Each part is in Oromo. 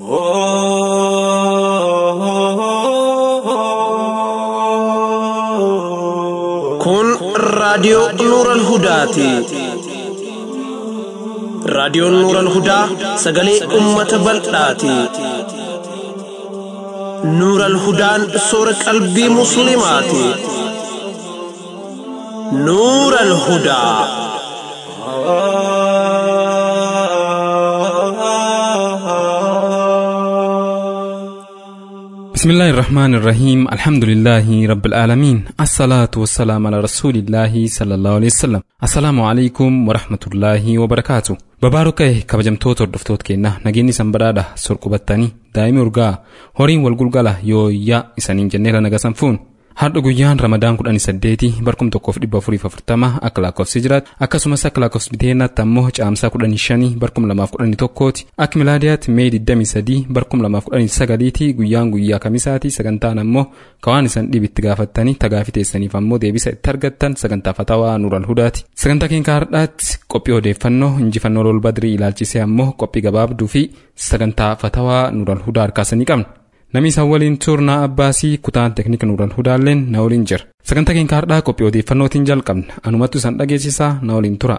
Kun raadiyoo Nuural Hudaati. Raadiyoon Nuural Hudaa sagalee uummata bal'aati. Nuural Hudaan soora qalbii Musliimaati. Nuural Hudaa. بسم الله الرحمن الرحيم الحمد لله رب العالمين الصلاة والسلام على رسول الله صلى الله عليه وسلم السلام عليكم ورحمة الله وبركاته babaarokka'e kabajamtoota hordoftoota keenna nageenyi san badhaadha sorqubattanii daa'imi urgaa horiin wal gulgala yooyyaa isaniin jenneera nagasan fuun Har'a guyyaan Ramadaan kudhanii saddeeti barkum tokkoof dhibba afuriif afurtama akka lakkoofsi jiraatu akkasumas akka lakkoofsi biteennaatti ammoo caamsaa kudhanii shanii barkum lamaaf kudhanii tokkooti akka milaadiyaatti mee digdamii sadii barkum lamaaf kudhanii sagaliiti guyyaan guyyaa kamisaati sagantaan ammoo kawaan isan dhibitti gaafattanii tagaafi teessaniif ammoo deebisa itti argattan sagantaa fatawaa nuural hudaati sagantaa keenya har'aatti qophii odeeffannoo injifannoo lol badrii ilaalchisee ammoo qophii gabaabduu fi sagantaa fatawaa nuural hudaa harkaasanii qabna. Namni isaan waliin turnaa abbaasii kutaan teeknika nuural hudaalleen na waliin jira. Sagantaa keenya har'aa qophii odeeffannootiin jalqabna. Anumattu isaan dhageessisaa na waliin tura.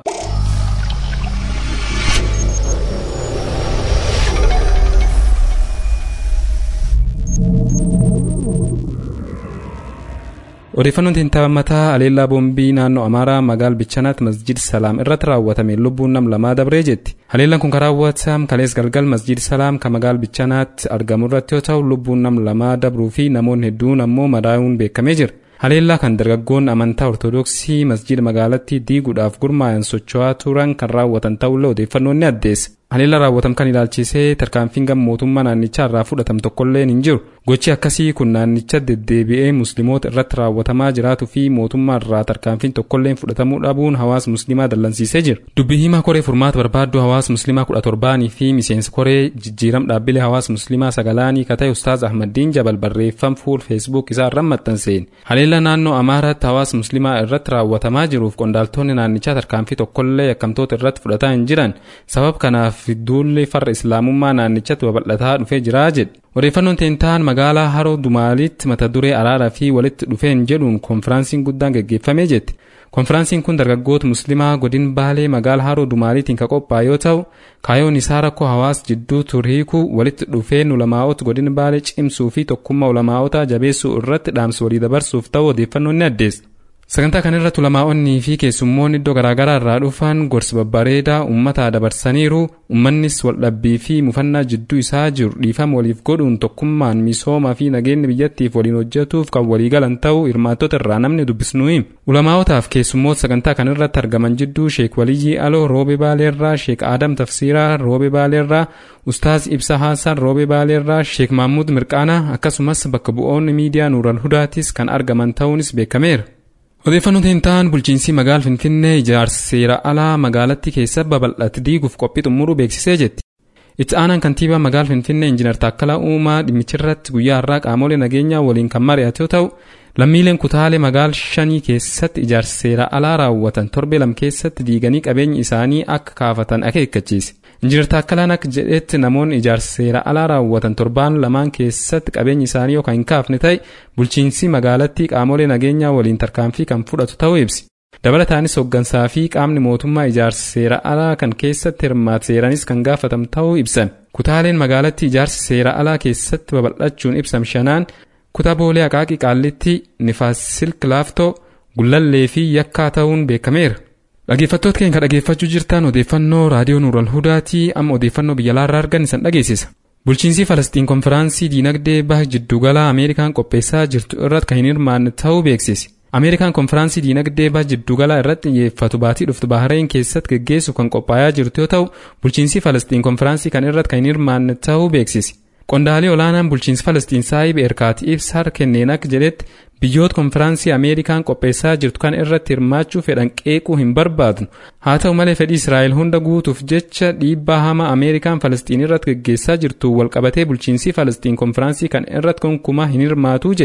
Odeeffannoon tintaa mataa Aleellaa Boombii naannoo Amaaraa magaal Bichanaatti masjid Salaam irratti raawwatame lubbuun nam lamaa dabree jetti. Haleellaan kun kan raawwatamu kalees galgal masjid Salaam kan magaal Bichanaatti argamu irratti yoo ta'u lubbuun nam lamaa dabruu fi namoonni hedduun ammoo madaa'uun beekamee jira. Haleellaa kan dargaggoonni amantaa Ortoodooksii masjida magaalattii diiguudhaaf gurmaa'an socho'aa turan kan raawwatan ta'ullee odeeffannoon ni addeessa. Haleellaa raawwatame kan ilaalchisee tarkaanfiin gama mootummaa naannichaa irraa fudhatame tokkolleen hin jiru. Gochi akkasii kun naannicha deddeebi'ee musliimoota irratti raawwatamaa jiraatuu fi mootummaa irraa tarkaanfiin tokkolleen fudhatamuu dhabuun hawaasa musliimaa dallansiisee jira. Dubbii himaa koree furmaata barbaaddu hawaasa musliimaa kudha torbaanii fi miseensa koree jijjiiram dhaabbilee hawaasa musliimaa sagalaanii ka ta'e Ustaaz Ahmaddiin Jabal barreeffam fuul feesbuuk isaa irraan maxxanseen. Haleellaa naannoo Amaaraatti hawaasa musliimaa irratti raawwatamaa jiruuf qondaaltonni naannichaa tarkaanfii tokkollee yakkamtoota irratti fudhataa hin jiran sabab kanaaf duulli farra islaamummaa naannichatti babal'ataa dhufee jira jedhe. Odeeffannoon teentaan magaalaa Haroo Dumaalitti mata duree araaraa fi walitti dhufeen jedhuun konfiraansiin guddaan gaggeeffamee jetti. Konfiraansiin kun dargaggoota musliimaa godin baalee magaalaa Haroo Dumaaliitiin kan qophaa'e yoo ta'u, kaayoon isaa rakkoo hawaasa jidduu turiikuu walitti dhufeen ulamaa'ota godin baalee cimsuu fi tokkummaa ulamaa'otaa jabeessuu irratti dhaamsa walii dabarsuuf ta'u odeeffannoon ni addeessa. Sagantaa kana irratti ulamaa'onnii fi keessummoonni iddoo garaagaraa irraa dhufan gorsa babbareedaa uummataa dabarsaniiru uummannis waldhabbii fi mufannaa jidduu isaa jiru dhiifama waliif godhuun tokkummaan misoomaa fi nageenya biyyattiif waliin hojjetuuf kan waliigalan ta'uu hirmaattota irraa namni dubbisnu hima. Ulamaa'otaaf keessummoota sagantaa kana irratti argaman jidduu Sheek Waliyyii Aloo Roobee Baaleerraa, Sheek Adam Tafsiiraa Roobee Baaleerraa, Ustaaz Ibsa Haasan Roobee Baaleerraa, Sheek Mahmud Mirqaanaa akkasumas bakka bu'oonni miidiyaa Nuural Hudaatis kan argaman ta'uunis beekameera. Odeeffannoon teentaan bulchiinsi magaal Finfinnee ijaarsa seera alaa magaalattii keessa babal'ate diiguuf qophii xumuruu beeksisee jetti. Itti aanaan kantiibaa magaal Finfinnee Injiinar Taakkalaa Uumaa dhimmichirratti guyyaa har'aa qaamolee nageenyaa waliin kan mari'ate yoo ta'u, lammiileen kutaalee magaal shanii keessatti ijaarsa seera alaa raawwatan torbee lam keessatti diiganii qabeenyi isaanii akka kaafatan akeekkachiise. Injiinar Taakkalaan akka jedhetti namoonni ijaarsa seera alaa raawwatan torbaan lamaan keessatti qabeenyi isaanii yookaan hin kaafne ta'e bulchiinsi magaalattii qaamolee nageenyaa waliin tarkaanfii kan fudhatu ta'uu ibsi. Dabalataanis hooggansaa fi qaamni mootummaa ijaarsa seera alaa kan keessatti hirmaate seeranis kan gaafatamu ta'uu ibsan. Kutaaleen magaalattii ijaarsa seera alaa keessatti babal'achuun ibsam shanaan kutaa boolee Aqaaqii Qaallitti, Nifaas Silk Laaftoo, Gullallee fi Yakkaa ta'uun beekameera. Dhaggeeffattoota keenya dhaggeeffachuu jirtan odeeffannoo raadiyoo Nuural Hudaatii amma odeeffannoo biyya alaarraa argan isan dhageessisa. Bulchiinsi Falastiin konfiraansii diinagdee baha jiddugala Ameerikaan qopheessaa jirtu irratti kan hin hirmaanne ta'uu beeksise. Ameerikaan konfiraansii diinagdee baha jiddugala irratti xiyyeeffatu baatii dhuftu Bahareen keessatti geggeessuuf kan qophaa'aa jirtu yoo ta'u, bulchiinsi Falastiin konfiraansii kan irratti kan hin hirmaanne ta'uu beeksise. Qondaalee olaanaan bulchiinsi Falastiin saayib erkaati ibsa kenneen akka jedhetti biyyoota konfiraansii Ameerikaan qopheessaa jirtu kan irratti hirmaachuu fedhan qeequu hin barbaadnu haa ta'u malee fedhii Israa'el hunda guutuuf jecha dhiibbaa hamaa Ameerikaan Falastiin irratti geggeessaa jirtu walqabatee bulchiinsi Falastiin konfiraansii kan irratti gonkumaa hin hirmaatu jedhe.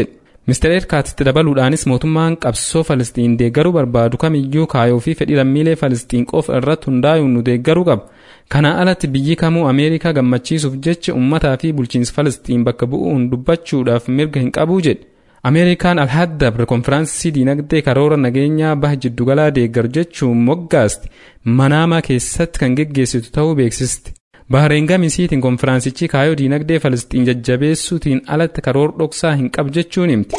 Mr. Erkaatitti dabaluudhaanis mootummaan qabsoo Falisxiin deeggaruu barbaadu kamiyyuu kaayoo fi fedhii lammiilee Falisxiin qofa irratti hundaa'uun nu deeggaruu qaba. Kana alatti biyyi kamuu Ameerikaa gammachiisuuf jecha uummataa fi bulchiinsa Falisxiin bakka bu'uun dubbachuudhaaf mirga hin qabu jedhe. Ameerikaan alhaddabre konfiraansii diinagdee karoora nageenyaa baha jiddugalaa deeggaru jechuun moggaaste Manaamaa keessatti kan geggeessitu ta'uu beeksisti. Bahareen gamisiitiin konfiraansichi kaayoo diinagdee Falisxiin jajjabeessuutiin alatti karoora dhoksaa hin qabu jechuun himti.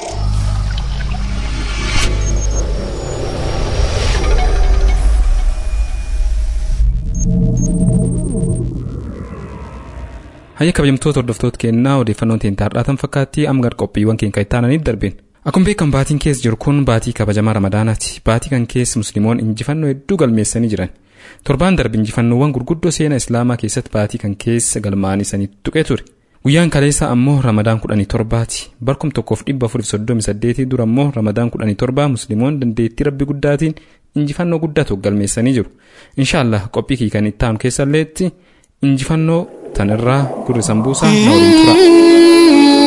Hayya kabajamtoota hordoftoota kennaa odeeffannoon teenya har'aatan fakkaatti amgar qophiiwwan keenya itti aananiif darbin. Akkuma beekamu baatiin keessa jiru kun baatii kabajamaa Ramadaanaati. Baatii kan keessa Musliimoon injifannoo hedduu galmeessanii jiran. Torbaan darbe injifannoowwan gurguddoo seenaa Islaamaa keessatti baatii kan keessa galmaa'anii sanii tuqee ture. Guyyaan kaleessa ammoo Ramadaan kudhanii torbaati. Barkum tokkoof dhibba afuriif soddomi saddeetii dura ammoo Ramadaan kudhanii torbaa Musliimoon dandeettii rabbi guddaatiin injifannoo guddaa tokko galmeessanii jiru. Inshaallah qophii kii kan itti aanu keessalleetti injifannoo tanirraa gurri sambuusaa na waliin tura.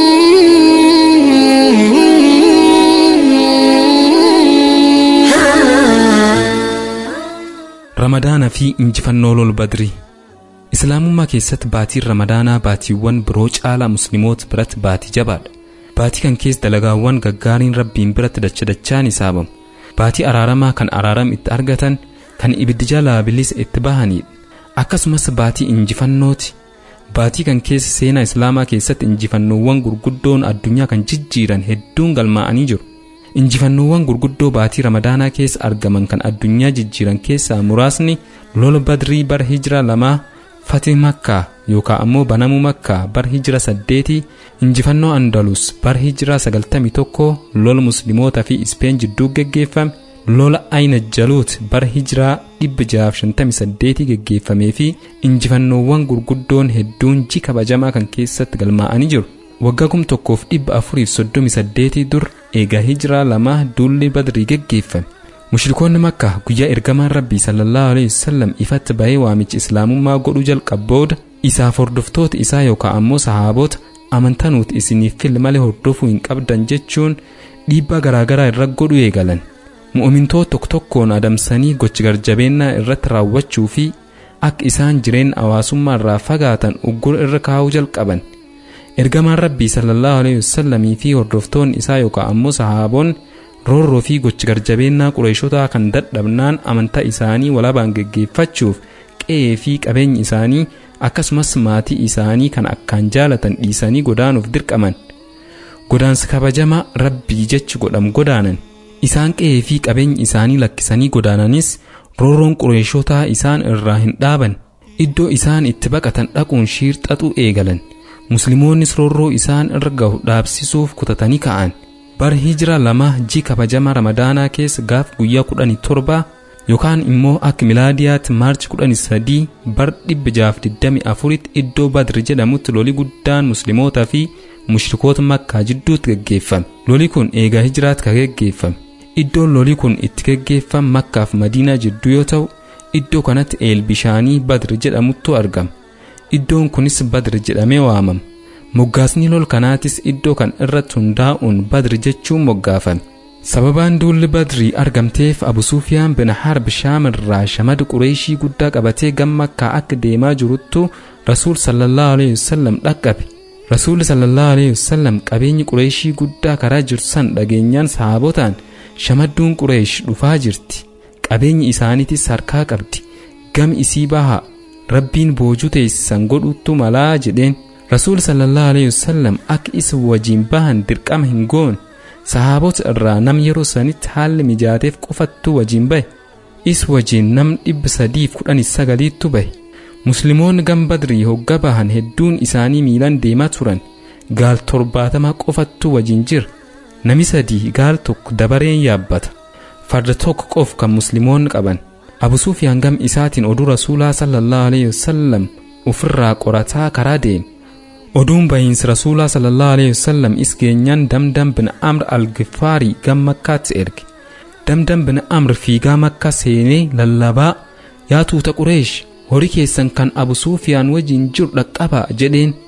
Ramadaana fi injifannoo lol badrii Islaamummaa keessatti baatiin Ramadaanaa baatiiwwan biroo caalaa Musliimoota biratti baatii jabaadha. Baatii kan keessa dalagaawwan gaggaariin rabbiin biratti dacha dachaan isaabamu. Baatii araaramaa kan araaram itti argatan kan ibiddi jalaa bilisa itti bahanidha. Akkasumas baatii injifannooti. Baatii kan keessa seenaa Islaamaa keessatti injifannoowwan gurguddoon addunyaa kan jijjiiran hedduun galmaa'anii jiru. Injifannoowwan gurguddoo baatii Ramadaanaa keessa argaman kan addunyaa jijjiiran keessaa muraasni lola Badrii bara Hijira lamaa Fatih Makkaa yookaan ammoo banamuu Makkaa bara Hijira saddeetii injifannoo Andalus bara Hijira sagaltamii tokko lola Muslimootaa fi Ispeen jidduu geggeeffame lola Ayna Jaluut bara Hijiraa dhibba jahaaf shantamii saddeetii geggeeffamee fi injifannoowwan gurguddoon hedduun ji kabajamaa kan keessatti galmaa'anii jiru. Waggaa kum tokkoof dhibba afuriif soddomii saddeetii dur eegaa hijiraa lamaa duulli badrii geggeeffame. Mushrikoonni makka guyyaa ergamaan rabbii sallallahu alaihi wasallam ifatti bahee waamichi islaamummaa godhuu jalqabu booda isaaf hordoftoota isaa yookaan ammoo sahaabota amantanuuti isiniif fil malee hordofuu hin qabdan jechuun dhiibbaa garaagaraa irra godhu eegalan. Mu'umintoota tokko tokkoon adamsanii gochi garjabeennaa irratti raawwachuu fi akka isaan jireenya hawaasummaa irraa fagaatan uggura irra kaa'uu jalqaban. Ergamaan rabbii sallallahu alaihi wasallamii fi hordoftoonni isaa yookaan ammoo sahaaboonni roorroo fi gochi garjabeennaa qureeshotaa kan dadhabnaan amantaa isaanii walabaan geggeeffachuuf qe'ee fi qabeenyi isaanii akkasumas maatii isaanii kan akkaan jaalatan dhiisanii godaanuuf dirqaman. Godaansa kabajamaa rabbii jechi godhamu godaanan. Isaan qe'ee fi qabeenyi isaanii lakkisanii godaananis roorroon qureeshotaa isaan irraa hin dhaaban. Iddoo isaan itti baqatan dhaquun shiirxaxuu eegalan. Musliimoonnis roorroo isaan irra gahu dhaabsisuuf kutatanii ka'an. Bara hijira lama ji kabajama Ramadaanaa keessa gaaf guyyaa kudhanii torba yookaan immoo akka milaadiyaatti maarchi kudhanii sadii bara dhibba jaaf digdami afuritti iddoo Badri jedhamutti loli guddaan Musliimootaa fi mushrikoota Makkaa jidduutti geggeeffame. Loli kun eegaa hijiraatti kan geggeeffame. Iddoon loli kun itti geggeeffame Makkaaf Madiinaa jidduu yoo ta'u, iddoo kanatti eel bishaanii Badri jedhamuttu argama. Iddoon kunis Badri jedhamee waamama. Moggaasni lol kanaatis iddoo kan irratti hundaa'uun Badri jechuun moggaafame. Sababaan duulli Badrii argamteef Abu Sufiyaan bin Harb Shaam irraa shamada Qureeshii guddaa qabatee gama Makkaa akka deemaa jiruttu Rasuul sallallahu alaihi wasallam dhaqqabe. Rasuulli sallallahu alaihi wasallam qabeenyi Qureeshii guddaa karaa jiru san dhageenyaan sahaabotaan shamadduun Qureesh dhufaa jirti. Qabeenyi isaaniitis harkaa qabdi. Gam isii bahaa rabbiin boojuu teessisan godhuttu malaa jedheen. Rasuul sallallahu alaihi wasallam akka isa wajjin bahan dirqama hin goone. Sahaabota irraa nam yeroo sanitti haalli mijaateef qofattu wajjin bahe. Is wajjin nam dhibba sadiif kudhanii sagaliittu bahe. Musliimoonni gam badrii hogga bahan hedduun isaanii miilan deemaa turan. Gaal torbaatama qofattu wajjin jira. Nami sadii gaal tokko dabareen yaabbata. Farda tokko qof kan musliimoonni qaban. Abu Sufyaan gam isaatiin oduu Rasuulaa sallallahu alaihi wasallam ofirraa qorataa karaa deeme. oduun bahiinsi rasuulaa sallallahu alaihi wasallam is geenyaan damdam bin amr al-gifaarii gam makkaatti erge damdam bin amr fiigaa makka seenee lallabaa yaa tuuta qureesh horii keessan kan abu suufiyaan wajjin jiru dhaqqabaa jedheen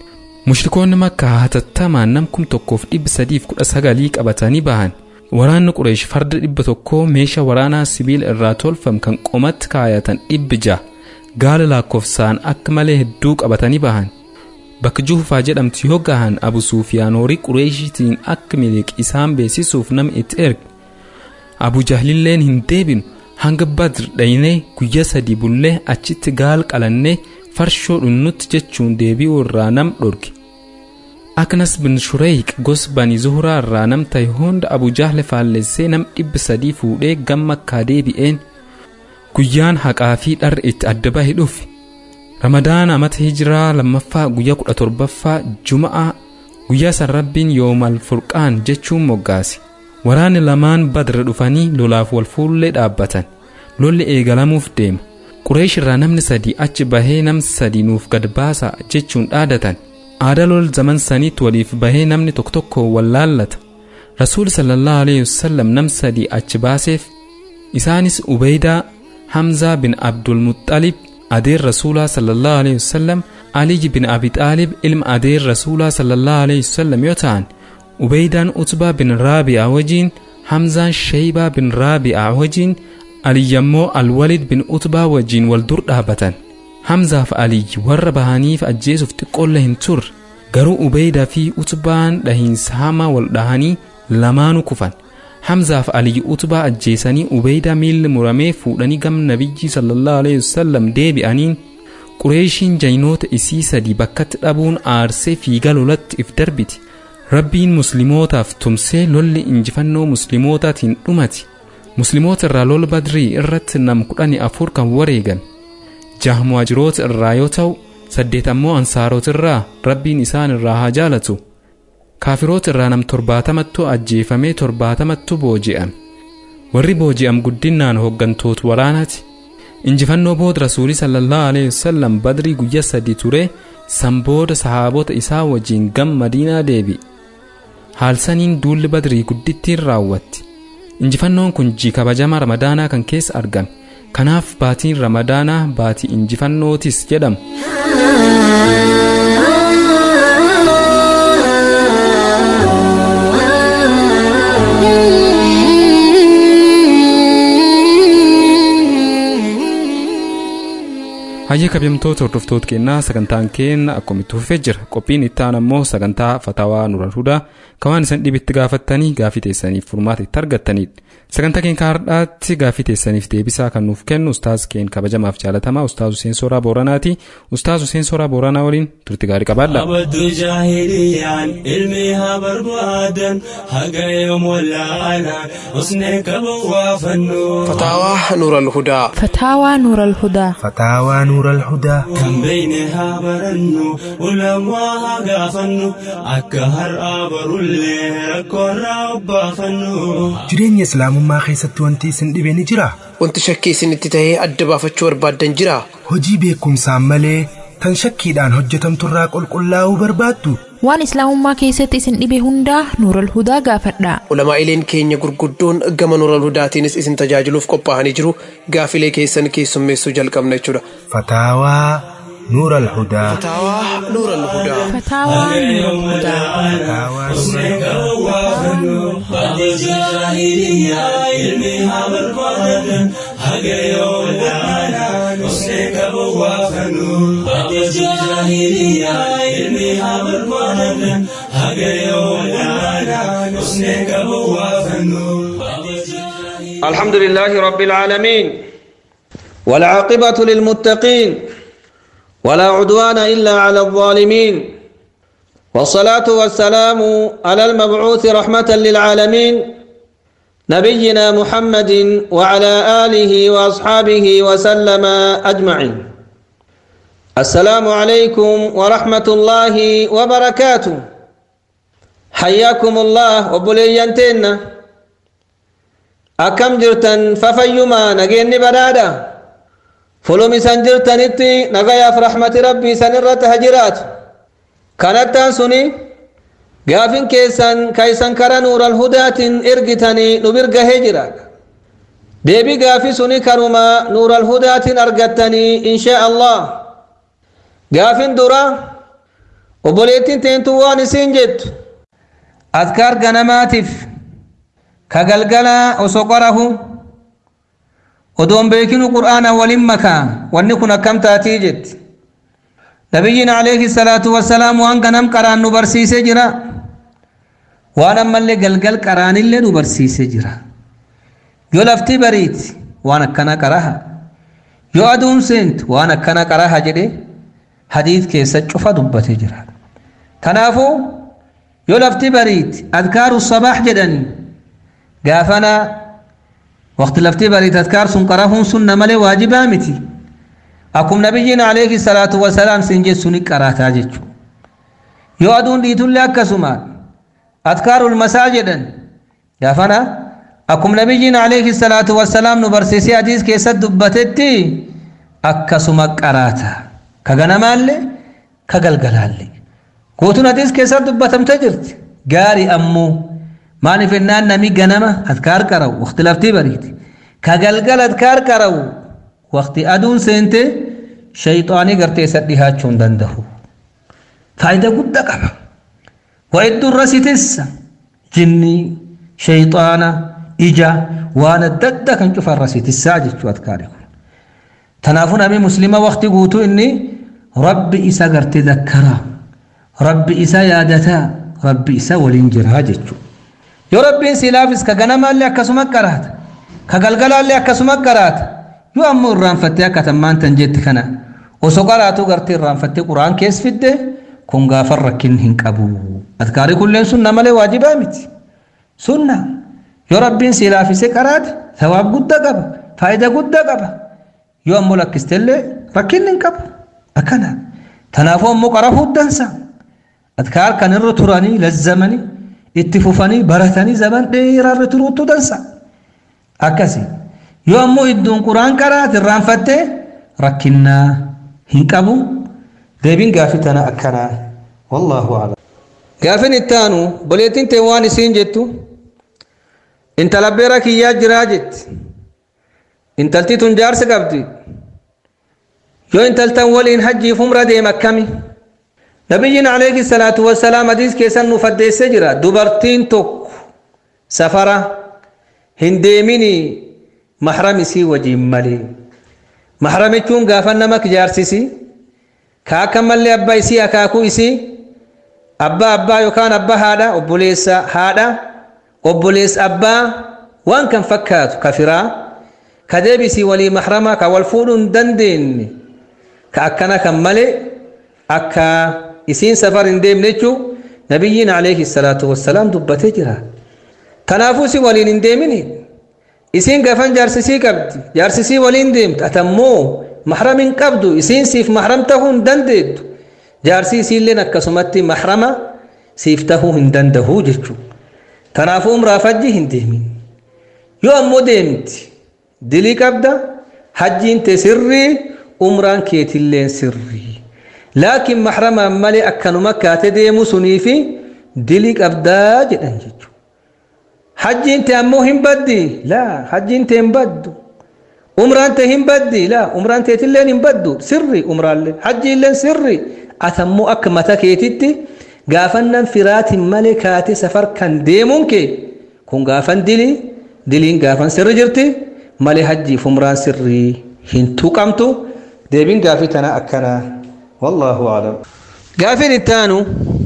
mushrikoonni makkaa hatattamaan nam kum tokkoof dhibba sadiif kudha sagalii qabatanii bahan waraanni qureesh farda dhibba tokkoo meeshaa waraanaa sibiila irraa tolfam kan qomatti kaayatan dhibbi ja'a gaala lakkoofsaan akka malee hedduu qabatanii bahan bakka juhufaa jedhamtu yoo gahan abu suufiyaan horii qureeshitiin akka miliq isaan beeksisuuf nama itti erge abu jahlilleen hin deebinu hanga badr dhaynee guyyaa sadii bullee achitti gaal qalannee farshoo dhunnutti jechuun deebi'uu irraa nam dhorge aknas bin shureeyq gos bani zuhuraa irraa nam ta'e hunda abu jahle faallessee nam dhibba sadii fuudhee gama makkaa deebi'een guyyaan haqaa fi dharri itti adda bahe dhufe ramadaana amata hijiraa lammaffaa guyyaa kudha torbaffaa juma'a guyyaa san rabbiin yoomal furqaan jechuun moggaase waraanni lamaan badra dhufanii lolaaf wal fuullee dhaabbatan lolli eegalamuuf deema qureesh irraa namni sadii achi bahee nam sadii nuuf gad baasa jechuun dhaadatan aadaa lol zaman saniitti waliif bahee namni tokko tokko wallaallata rasuul sallallahu alaihi wasallam nam sadii achi baaseef isaanis ubeydaa hamzaa bin abdulmuxalib adeer rasuulaa sallallahu alaihi wasallam aliyi bin abi xaalib ilma adeer rasuulaa sallallahu alaihi wasallam yoo ta'an ubeydaan utbaa bin raabi'aa wajjiin hamzaan sheeybaa bin raabi'aa wajjiin aliyyammoo alwalid bin utbaa wajjiin wal dur dhaabatan hamzaaf aliyyi warra bahaniif ajjeesuuf xiqqoolle hin turre garuu ubeydaa fi utbaan dhahiinsa hamaa wal dhahanii lamaanu kufan hamzaaf aliyyi utbaa ajjeesanii ubeydaa miilli muramee fuudhanii gam nabiyyi sallallahu alaihi wasallam deebi'aniin qureeshiin jaynoota isii sadii bakkatti dhabuun aarsee fiiga lolatti if darbiti rabbiin muslimootaaf tumsee lolli injifannoo musliimootaatiin dhumati musliimoota irraa lola badrii irratti nam kudhani afur kan wareegan jaha muhaajiroota irraa yoo ta'u saddeet ammoo ansaarota irraa rabbiin isaan irraa haa jaalatu kaafiroota irraa nam torbaatamattu ajjeefamee torbaatamattu booji'an warri booji'am guddinaan hooggantoota waraanaati injifannoo booda rasuulii sallallahu alaihi wasallam badrii guyya sadi ture san booda sahaabota isaa wajjiin gam madiinaa deebi haalsaniin duulli badrii guddittiin raawwatti injifannoon kun jii kabajama ramadaanaa kan keessa argame kanaaf baatiin ramadaanaa baatii injifannootis jedhamu hayyee kabajamtoota hordoftoota keenyaa sagantaan keenya akkuma itti fufee jira qophiin itti aanu ammoo sagantaa fatawaa nural hudaa kan waan isin dhibitti gaafattanii gaafii teessaniif furmaata itti argattanidha sagantaa keenya har'aatti gaafii teessaniif deebisaa kan nuuf kennu ustaaz keen kabajamaaf jaalatamaa ustaaz Huseen Sooraa Booranaati ustaaz Huseen Sooraa Booranaa waliin turti gaarii qabaadha. abaddu jaahiliyaan ilmi haa barbaadan haga yoom wallaalaan usnee qaban waa fannoo فتاوى نور الهدى فتاوى نور الهدى فتاوى نور الهدى kan beeyne haa barannu ulamaa haa gaafannu akka har'aa barullee rakkoorraa obbaafannu jireenya islaamummaa keessatti wanti isin dhibe ni jira wanti shakkii isinitti tahee adda baafachuu barbaaddan jira hojii beekumsaan malee tan shakkiidhaan hojjetamturraa qulqullaa'uu barbaaddu waan islaamummaa keessatti isin dhibe hundaa nuural hudaa gaafadhaa ulamaa'ileen keenya gurguddoon gama nural hudaatiinis isin tajaajiluuf qophaa'anii jiru gaafilee keessan keessummeessuu jalqabna jechuudha fataawaa nuur alhudaa فتاوى نور الهدى fataawaa nuural hudaa fataawaa nuur abaddu jaahiliyaan ilmi haa barbaadan haga yoom wallaalaan usnee qaban waa fannoo abaddu jaahiliyaan ilmi haa barbaadan haga yoom wallaalaan usnee qaban waa fannoo الحمد لله رب العالمين والعاقبة للمتقين ولا عدوان إلا على الظالمين والصلاة والسلام على المبعوث رحمة للعالمين نبينا محمد وعلى آله وأصحابه وسلم أجمعين السلام عليكم ورحمة الله وبركاته حياكم الله وبلينتنا akkam jirtan fafayyumaa nageenni badhaadha fulum isan jirtanitti nagayaaf rahmati rabbii isan irratti haa jiraatu kanattaan suni gaafin keessan ka isan kara nuural hudaatiin ergitanii nu birgahee jira deebii gaafi suni kanuma nuural hudaatiin argattanii inshaa allah gaafin dura obboleettiin teentu waan isiin jettu adkaar ganamaatiif ka galgala osoo qorahu odoon beekinu qur'aana walin makaa wanni kun akkam taatii jetti nabiyyiin alayhi salaatu wassalaam waan ganam qaraan nu barsiisee jira waan ammallee galgal qaraanillee nu barsiisee jira yoo lafti bariiti waan akkana qaraha yoo aduun seentu waan akkana qaraha jedhe hadiis keessa cufa dubbatee jira kanaafuu yoo lafti bariiti adkaaru sabaax jedhanii gaafana waqti lafti bariiti adkaar sun qarahuun sunna malee waajibaa miti akkum nabiyyiin alayhi salaatu wasalaam sin jettu ni qaraataa jechuu yoo aduun dhiitullee akkasuma adkaarul masaa jedhan gaafana akkum nabiyyiin alayhi salaatu wasalaam nu barsiisee hadiis keessatti dubbatetti akkasuma qaraata ka ganamaallee ka galgalaallee guutuun hadiis keessatti dubbatamte jirti gaarii ammoo maaliif ennaan nami ganama adkaar qara'u waqti laftii bariiti ka galgal adkaar qara'u waqti aduun seente shayxaanii gartee isa dhihaachuu hin danda'u faayidaa guddaa qaba waa hedduun rasitessa jinni shayxaana ija waan adda addaa kan cufan rasitessaa jechuu adkaari kun tanaafuu namni muslima waqti guutuu inni rabbi isa gartee dakkaraa rabbi isa yaadataa rabbi isa waliin jiraa jechuu yoo rabbiin silaafis ka ganamaallee akkasuma qaraata ka galgalaallee akkasuma qaraata yoo ammoo irraanfattee akka tammaan tan jetti kana osoo qaraatu gartee irraanfattee quraan kees fidde kun gaafan rakkin hin qabu adkaarii kulleen sunna malee waajibaa miti sunna yoo rabbiin silaafise qaraate sawaab guddaa qaba faayidaa guddaa qaba yoo ammoo lakkistellee rakkin hin qabu akkana tanaafuu ammoo qarafuu dansa adkaar kan irra turanii lazzamanii itti fufanii baratanii zaman dheeraa irra turuutu dansa akkasii yoo ammoo iddoon quraan qaraate irraanfattee rakkinnaa hin qabu deebiin gaafii tana akkanaa wallaahu aclam gaafin ittaanu boleettiin teen waan isiin jettu intala beera kiyyaa jiraa jetti intalti tun jaarsi qabdi yoo intaltan waliin hajjiif umra deem akkami nabiyyiin alayhi salaatu wassalaam hadiis keessan nuuf addeessee jira dubartiin tokko safara hin deemini mahram isii wajin malee mahram jechuun gaafa nama jaarsisi ka akka mallee abbaa isii akaakuu isii abbaa abbaa yookaan abbaa haadha obboleessa haadha obboleessa abbaa waan kan fakkaatu ka firaa ka deebisii walii mahrama ka wal fuudhuu hin dandeenye ka akkana kan malee akka isiin safar hin deemne jechuu nabiyyiin alayhi salaatu wassalaam dubbatee jira kanaafuu si waliin hin deemini isiin gafan jaarsisii qabdi jaarsisii waliin deemtu atammoo mahram hin qabdu isiin siif mahram tahuu hin dandeettu jaarsii isiilleen akkasumatti mahrama siif tahuu hin dandahuu jechuu kanaafuu umraaf hajji hin deemin yoo ammoo deemti dilii qabda hajjiin te sirrii umraan keetilleen sirrii laakiin mahramaan malee akkanuma kaate deemu suniifi dilii qabdaa jedhan jechuudha. hajjiin te ammoo hin baddi laa hajjiin te hin baddu umraan te hin baddi laa umraan teetilleen hin baddu sirri umraallee hajjiilleen sirri atammoo akka mata keetitti gaafannan firaatiin malee kaate safar kan deemuun kee kun gaafan dilii diliin gaafan sirri jirti malee hajjiif umraan sirrii hin tuqamtu deebiin gaafii tana akkanaa wallaahu aclam gaafiin ittaanu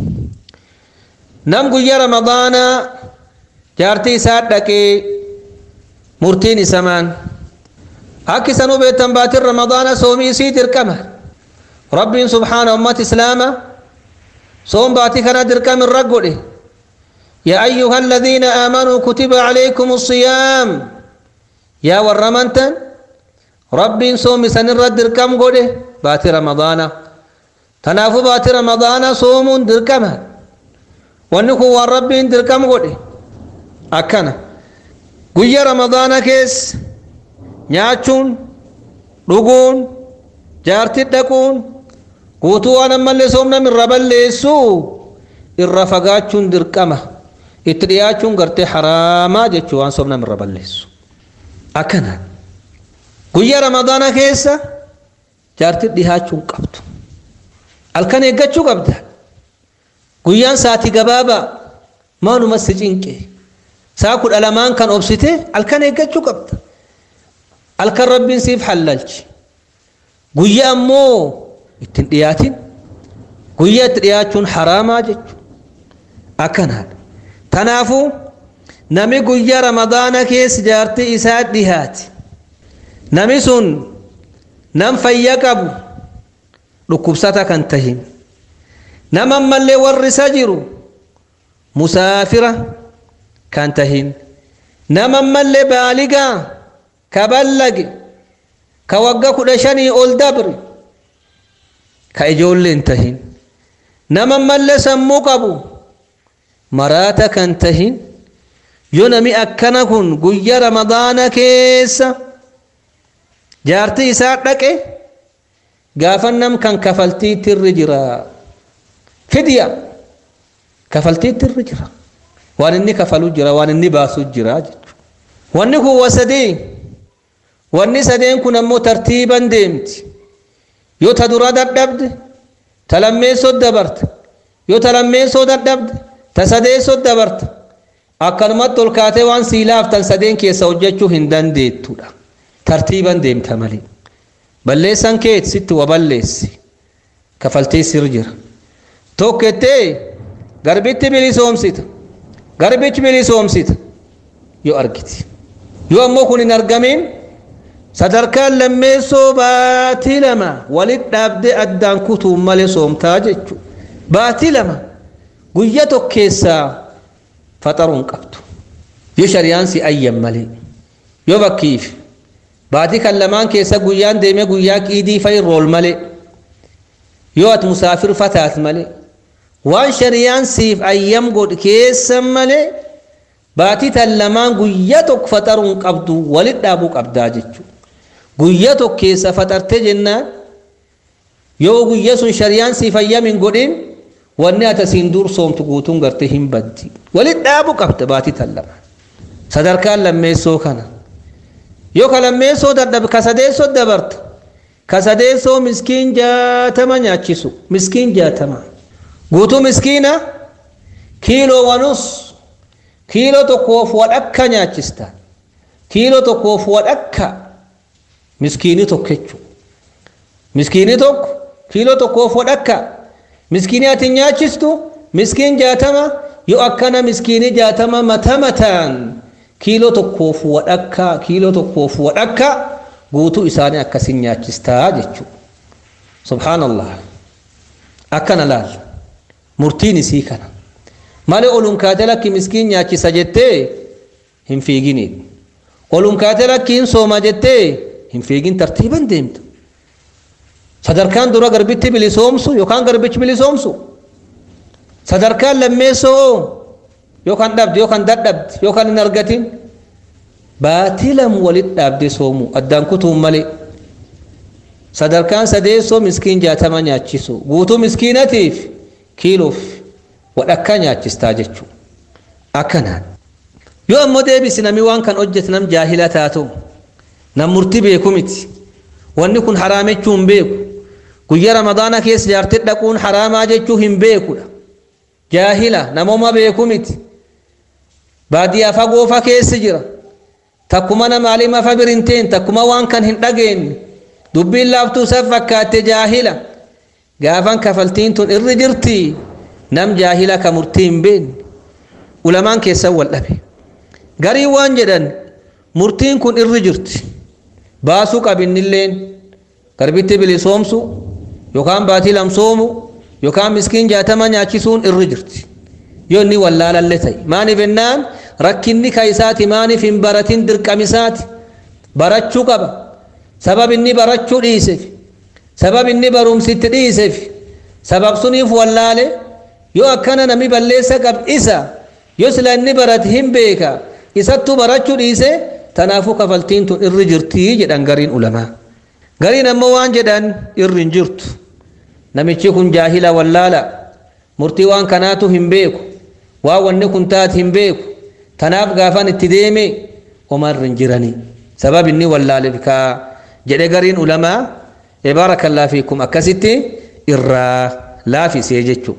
nam guyyaa ramadaanaa jaartii isaa dhaqee murtiin isa maan akka isan hubeettan baatin ramadaana soomii isii dirqama rabbiin subhaana ummat islaama soom baatii kana dirqam irra godhe يا أيها الذين آمنوا كتب عليكم الصيام يا ورمنتن رب صوم سنر دركم قده بات رمضان تنافو بات رمضان صوم دركم ونكو والرب دركم قده akkana guyya ramadaana keessa nyaachuun dhuguun jaartii dhaquun guutuu waan ammallee soomnam irra balleessu irra fagaachuun dirqama itti dhiyaachuun gartee haraamaa jechuu waan soomnam irra balleessu akkana guyya ramadaana keessa jaartii dhihaachuun qabdu halkan eeggachuu qabda guyyaan saati gabaabaa maanuma si cinqe saa kudha lamaan kan obsite halkan eeggachuu qabda halkan rabbiin siif hallalchi guyyaa ammoo ittiin dhiyaatin guyyaa itti dhiyaachuun haraamaa jechuudha akkanaadha tanaafuu nami guyyaa ramadaana keessa jaartii isaa dhihaati nami sun nam fayya qabu dhukkubsata kan tahin nama ammallee warri isa jiru musaafira kan tahin nama ammallee baaligaa ka ballage ka wagga kudha shanii ol dabre ka ijoollee hin tahin nama ammallee sammuu qabu maraata kan tahin yoo nami akkana kun guyya ramadaana keessa jaartii isaa dhaqe gaafannam kan kafaltiitti irra jira fidya kafaltiitti irra jira waan inni kafalu jira waan inni baasu jira jechuudha wanni kun wasadee wanni sadeen kun ammoo tartiiban deemti yoo ta dura dadhabde ta lammeessoo dabarta yoo ta lammeessoo dadhabde ta sadeessoo dabarta akkanumatti ol kaatee waan siilaaftan sadeen keessa hojjechuu hin dandeettudha tartiiban deemta malee balleessan kee sitti wa balleessi kafaltii sir jira tokkettee garbitti bilisoomsita garbichi bilisoomsita yoo argiti yoo ammoo kun hin argamin sadarkaan lammeessoo baatii lama walit dhaabdee addaan kutuun malee soomtaa jechuudha baatii lama guyya tokkeessaa faxaruun qabdu yoo shari'aan si ayyan malee yoo bakkiif baatii kan lamaan keessa guyyaan deemee guyyaa qiidii fa'i rool malee yoo ati musaafir fataat malee waan shari'aan siif ayyam godhe keessa malee baatii tan lamaan guyyaa tokko faxaruun qabdu walit dhaabuu qabdaa jechuudha guyyaa tokko keessa faxartee jennaan yoo guyyaa sun shari'aan siif ayyam hin godhin wanni ati asiin dur soomtu guutuun gartee hin baddi walit dhaabuu qabda baatii tan lamaan sadarkaan lammeessoo kana yoo ka lammeessoo dadhabe ka sadeessoo dabarta ka sadeessoo miskiin jaatama nyaachisu miskiin jaatama guutuu miskiina kiiloo wanus kiiloo tokkoof wadhakka nyaachista kiiloo tokkoof wadhakka miskiini tokko jechuudha miskiini tokko kiiloo tokkoof wadhakka miskiini ati nyaachistu miskiin jaatama yoo akkana miskiini jaatama mata mataan kiiloo tokkoof wadhakka kiiloo tokkoof wadhakka guutuu isaanii akkasin nyaachistaa jechuudha subhaanallah akkana laal murtiin isii kana malee olun kaate lakki miskiin nyaachisa jettee hin fiiginiin olun kaate lakki hin sooma jettee hin fiigin tartiiban deemta sadarkaan dura garbitti bilisoomsu yookaan garbichi bilisoomsu sadarkaan lammeessoo yookaan dhabde yookaan dadhabde yookaan hin argatin baatii lam walit dhaabde soomu addaan kutuun malee sadarkaan sadeessoo miskiin jaatama nyaachisu guutuu miskiinatiif kiiloof wadhakkaa nyaachistaa jechuudha akkanaan yoo ammoo deebisi nami waan kan hojjete nam jaahila taatu nam murtii beeku miti wanni kun haraamechuu hin beeku guyyaa ramadaana keessa jaartii dhaquun haraamaa jechuu hin beekudha jaahila namooma beeku miti baadiyyaa fagoofa keessa jira takkuma nama alima fa birinteen takkuma waan kan hin dhageenye dubbiin laaftuu isa fakkaatte jaahila gaafan kafaltiin tun irri jirti nam jaahila ka murtii hin beekne ulamaan keessan wal dhabe garii waan jedhan murtiin kun irri jirti baasuu qabinnilleen garbitti bilisoomsu yookaan baatii lamsoomu yookaan miskiin jaatama nyaachisuun irri jirti yoo inni wallaalalle ta'e maaniif ennaan rakkinni ka isaati maaniif hin baratin dirqamisaati barachuu qaba sabab inni barachuu dhiiseef sabab inni barumsitti dhiiseef sabab suniif wallaale yoo akkana nami balleessa qab isa yoo sila inni barate hin beeka isattuu barachuu dhiise tanaafuu kafaltiin tun irri jirtii jedhan gariin ulamaa gariin ammoo waan jedhan irri hin jirtu namichi kun jaahila wallaala murtii waan kanaatu hin beeku waan wanni kun taati hin beeku tanaaf gaafan itti deeme omarri hin jiranii sabab inni wallaaleef kaa jedhe gariin ulamaa baarakallah fiikum akkasitti irraa laafisee jechuu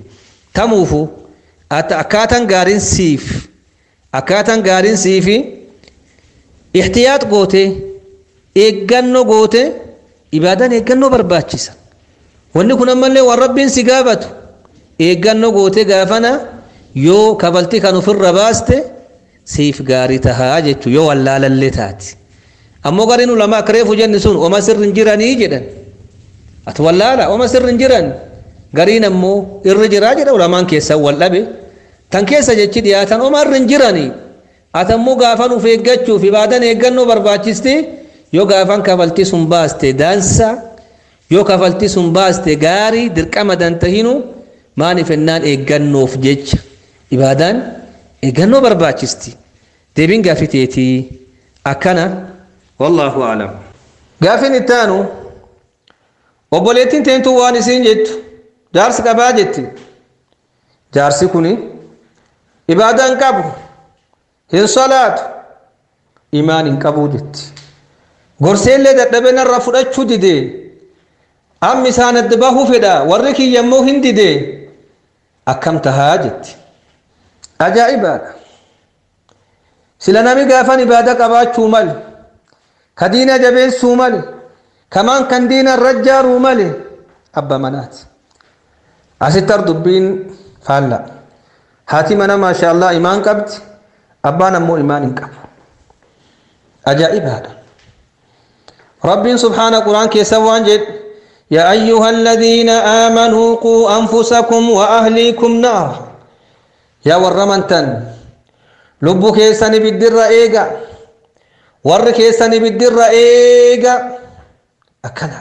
tamuufu akkaataan gaariin siif akkaataan gaariin siifi ixtiyaat goote eeggannoo goote ibaadaan eeggannoo barbaachisa wanni kun ammallee waan rabbiin si gaafatu eeggannoo goote gaafana yoo kabalti kan ofirra baaste siif gaarii tahaa jechuu yoo wallaalallee taati ammoo gariin ulamaa akka reefu jenni sun oma sirri hin jiranii jedhan ati wallaala oma sirri hin jiran gariin ammoo irri jiraa jedha ulamaan keessan wal dhabe tan keessa jechi dhiyaatan oma irri hin jiranii ati ammoo gaafan uf eeggachuuf ibaadan eeggannoo barbaachisti yoo gaafan kafaltii sun baaste daansa yoo kafaltii sun baaste gaarii dirqama dantahinu maaniif ennaan eeggannoof jecha ibaadaan eeggannoo barbaachisti deebiin gaafiteetii akkana wallaahu aalam gaafin ittaanu obboleettiin teentuu waan isiin jettu jaarsi qabaa jetti jaarsi kuni ibaadaan qabu hin salaatu imaan hin qabuu jetti gorseellee dadhabe narra fudhachuu didee ammi isaan adda bahuu fedha warri kiyya immoo hin didee akkam tahaa jetti ajaa'ibaadha sila nami gaafan ibaada qabaachuu male ka diina jabeessuu male kamaan kan diina rajjaaruu male abba manaati asitti ar dubbiin faalla haati mana maasha allah imaan qabdi abbaan ammoo imaan hin qabu ajaa'ibaadha rabbiin subhaana quraan keessa waan jedhe يا أيها الذين آمنوا قوا أنفسكم وأهليكم نارا يا ورمنتن لبو كيساني بالدر إيغا ور كيساني بالدر إيغا أكنا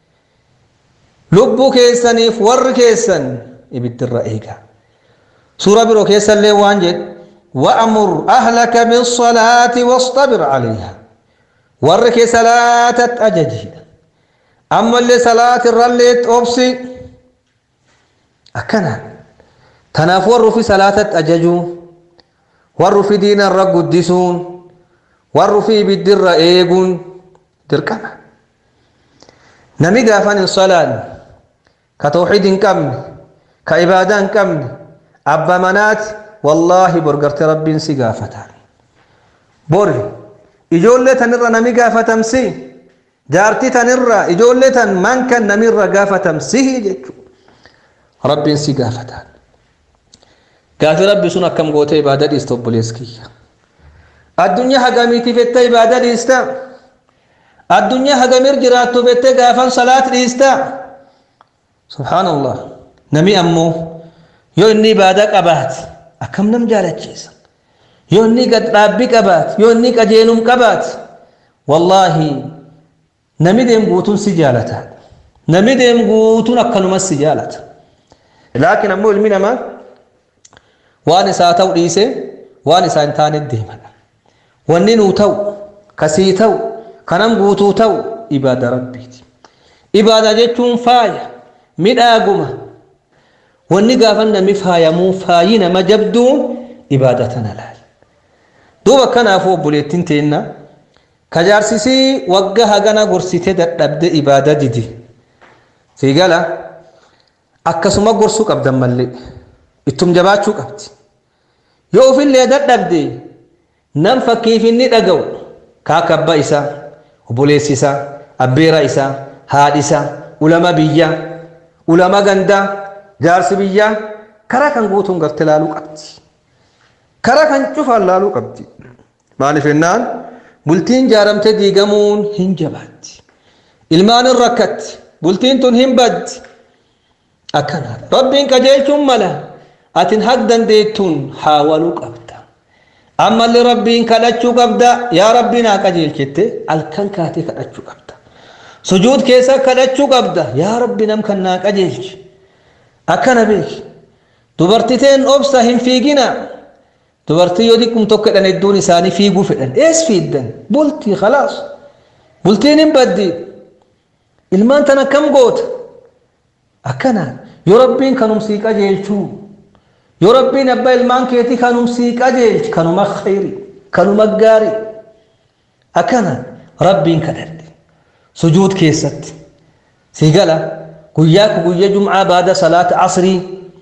لبو كيساني ور كيسان بالدر إيغا سورة برو كيسان لي وانجد وأمر أهلك بالصلاة واصطبر عليها ور كيسالات أججي ammallee salaat irrallee obsi akkana tanaaf warri ufi salaatatti ajajuu warri ufi diina irra guddisuun warri ufi ibiddirra eeguun dirqama nami gaafan hin salaanne ka tawxiid hin qabne ka ibaadaa hin qabne abba manaati wallaahi borgarte rabbiin si gaafata bori ijoollee tanirra nami gaafatamsi jaartii tanirra ijoollee tan man kan namirra gaafatamsihi jechuudha rabbiin si gaafataan gaafi rabbi sun akkam gootee ibaada dhiista obboleessa kiyya addunyaa hagamiitiif jettee ibaada dhiista addunyaa hagamir jiraattu jettee gaafan salaat dhiista subhaanallah nami ammoo yoo inni ibaada qabaate akkam nam jaalachiisa yoo inni gad dhaabbii qabaate yoo inni qajeelum qabaate wallaahi nami deem guutuun si jaalata nami deem guutuun akkanumas si jaalata laakiin ammoo ilmi namaa waan isaa ta'u dhiise waan isaa hin taane deemadha wanni nuu ta'u kasii ta'u kanam guutuu ta'u ibaada rabbiiti ibaada jechuun faaya midhaaguma wanni gaafan nami faayamuu faayi nama jabduun ibaada tana laal duuba kanaafuu obboleettiin teenna kajaarsisii wagga hagana gorsite dadhabde ibaada didi siigala akkasuma gorsuu qabdan mallee ittum jabaachuu qabdi yoo ufillee dadhabde nam fakkiif inni dhaga'u kaaka abba isaa obboleessi isaa abbeera isaa haadhi isaa ulama biyyaa ulama gandaa jaarsi biyyaa karaa kan guutuun garte laaluu qabdi karaa kan cufaan laaluu qabdi maaliif jennaan bultiin jaaramte diigamuun hin jabaatti ilmaan hin rakkatti bultiin tun hin baddi akkana rabbiin qajeelchuun mala atin haq dandeettuun haawaluu qabda ammallee rabbiin kadhachuu qabda yaa rabbii naa qajeelchette halkan kaatee kadhachuu qabda sujuud keessa kadhachuu qabda yaa rabbi nam kan naa qajeelchi akkana beeki dubartiteen obsa hin fiigina dubartii yoo xiqqum tokko jedhan hedduun isaanii fiiguu fedhan ees fiiddan bultii khalaas bultiin hin baddi ilmaan tan akkam goota akkana yoo rabbiin kanumsii qajeelchuu yoo rabbiin abbaa ilmaan keetii kanumsii qajeelchi kanuma khayri kanuma gaari akkana rabbiin kadhadhe sujuud keessatti sii gala guyyaa ku guyya jum'aa baada salaata asrii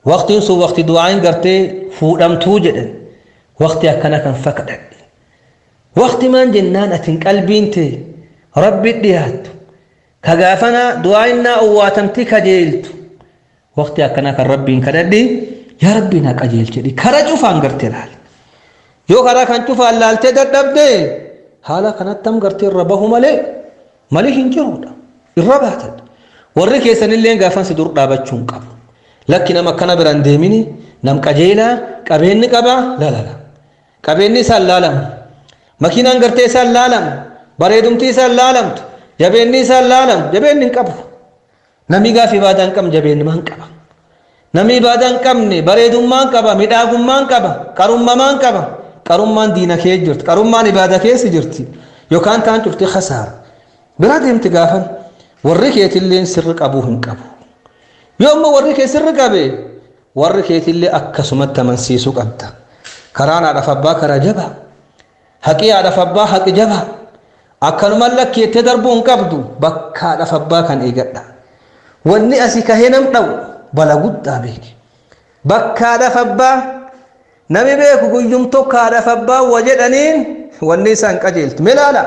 waqtiin sun waqti du'aan gartee fuudhamtuu jedhan waqti akkana kan fakadhadhe waqti maan jennaan atin qalbiin tee rabbi dhiyaattu ka gaafana du'aa'innaa owwaatamti kajeeltu waqti akkana kan rabbiin kadhadhi yaa rabbii naa qajeelchedhi kara cufaan gartee laale yoo karaa kan cufaan laaltee dadhabde haala kanattam gartee irra bahu malee malii hin jirudha irra baatadha warri keessanillee gaafan si dur dhaabachuun qabu lakki nama akkana biraan deemini nam qajeelaa qabeenni qaba lalala qabeenni isaan laalamu makiinaan gartee isaan laalamu bareedumti isaan laalamtu jabeenni isaan laalamu jabeenni hin qabu namni gaaf ibaadaa hin qabne jabeennumaan qaba namni ibaadaa hin qabne bareedummaan qaba midhaagummaan qaba qarummamaan qaba qarummaan diina kee jirti qarummaan ibaadaa keessa jirti yookaan taan cufti khasaara bira deemti gaafan warri keetillee sirri qabuu hin qabu yoo ammoo warri kee sirri qabe warri keetillee akkasumatti amansiisuu qabda karaan haadhaaf abbaa karaa jaba haqii haadhaaf abbaa haqi jaba akkanumaan lakkeettee darbuu hin qabdu bakka haadhaaf abbaa kan eegadha wanni asii kahee nam dha'u bala guddaa beeki bakka haadhaaf abbaa nami beeku guyyum tokko haadhaaf abbaa wa jedhaniin wanni isaan qajeeltu mee laala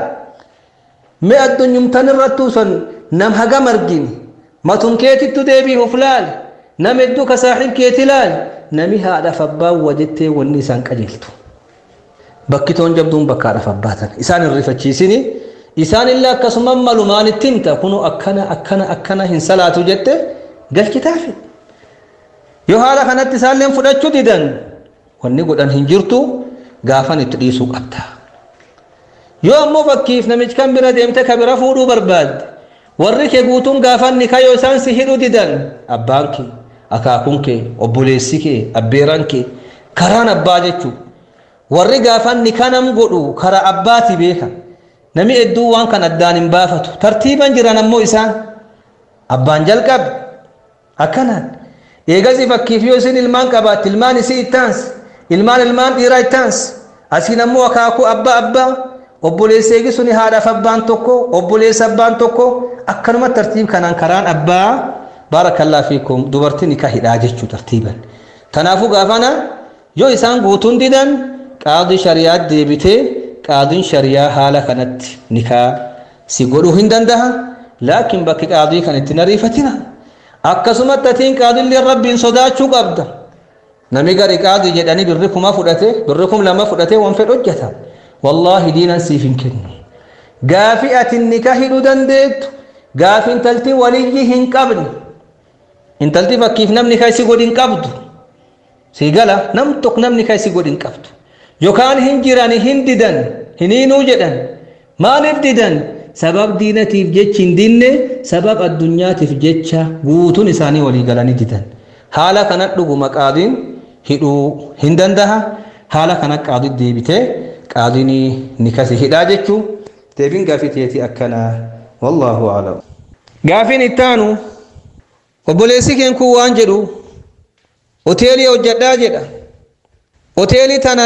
mee addunyumtan irrattuu son nam hagam argini matun keetittu deebii of laal nam hedduu ka saaxib keeti laal nami haadhaaf abbaa wa jettee wanni isaan qajeeltu bakki toon jabduun bakka haadhaaf abbaatan isaan hin rifachiisini isaan illee akkasuma malumaan itti himta kunu akkana akkana akkana hin salaatu jette galchitaafi yoo haala kanatti isaalleen fudhachuu didan wanni godhan hin jirtu gaafan itti dhiisuu qabda yoo ammoo fakkiif namichi kan bira deemte ka bira fuudhuu barbaadde warri kee guutuun gaafanni kayoo isaan si hidhuu didan abbaan kee akaakuun kee obboleessi kee abbeeran kee karaan abbaa jechuu warri gaafanni kanam godhu kara abbaati beeka nami hedduu waan kan addaan hin baafatu tartiiban jiran ammoo isaan abbaan jalqabe akkanaan eegasii fakkiif yoo isin ilmaan qabaatti ilmaan isii ittaans ilmaan ilmaan dhiiraa ittaans asiin ammoo akaakuu abbaa abbaa obboleessa eegi suni haadhaaf abbaan tokko obboleessa abbaan tokko akkanuma tartiib kanaan karaan abbaa baarakallaa fiikum dubartiin nikaa hidhaa jechuu tartiiban kanaafuu gaafana yoo isaan guutuun didan qaadii shariyaa deebitee qaadiin shariyaa haala kanatti nikaa si godhuu hin dandaha laakiin bakki qaadii kan itti nariifatina akkasumatti atiin qaadillee rabbiin sodaachuu qabda nami gari qaadii jedhanii birri kuma fudhate birri kum lama fudhate waan fedh hojjeta wallaahi diinan siif hin kennu gaafi atin nikaa hidhuu dandeettu gaafi intalti waliyyi hin qabne intalti fakkiif namni kaa isi godhin qabdu sii gala nam tokko namni kaa isi godhin qabdu yookaan hin jiran hin didan hiniinuu jedhan maaliif didan sabab diinatiif jechi hin dinne sabab addunyaatiif jecha guutuun isaanii walii galanii didan haala kana dhuguma qaadiin hidhuu hin dandaha haala kana qaadii deebitee qaadiin ni kasi hidhaa jechuu deebiin gaafii teetii akkanaa wallaahu aclam gaafiin ittaanu obboleessi keen kun waan jedhu hoteelii hojjadhaa jedha hoteelii tana